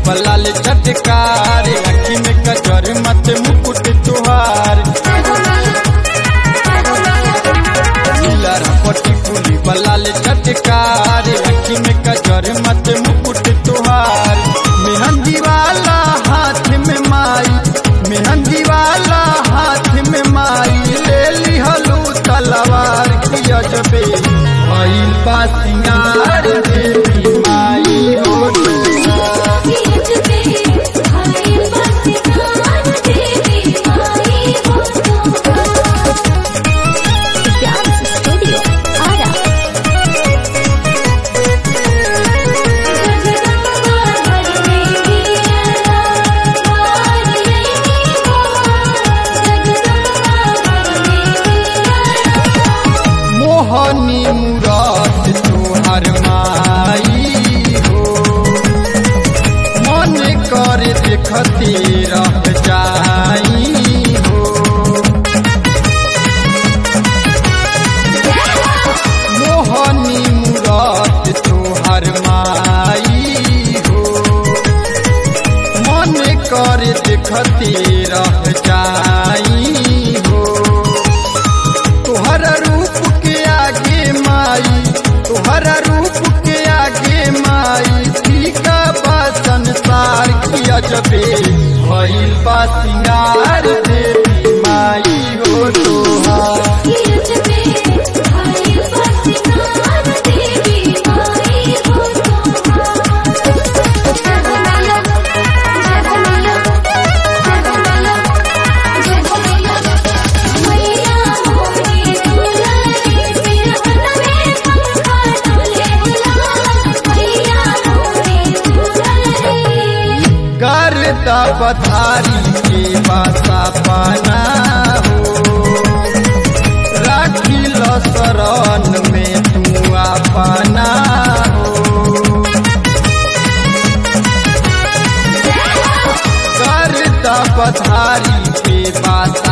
बलाल चटकार अखी में कजर मत मुकुट तुहार नीलर पटी कुली बलाल चटकार अखी में कजर मत मुकुट तुहार मेहंदी वाला हाथ में माई मेहंदी वाला हाथ में माई ले लिहलू तलवार की अजबे भइल बा सिंगार देवी माई हो तुहार। Dance Studio Ara. मोहनी मुराद तोहर माई हो मन कर देखते रह जाई हो मोहनी मुराद तोहर माई हो मन कर देखते रह जाई हो तोहरा रूप के आगे माई तोहरा रूप के आगे माई फीका बा संसार की अजबे भइल बा सिंगार देवी माई हो तोहार करता पथारी के बासा पाना हो राखी लो शरण में तू अपना हो करता पथारी के बासा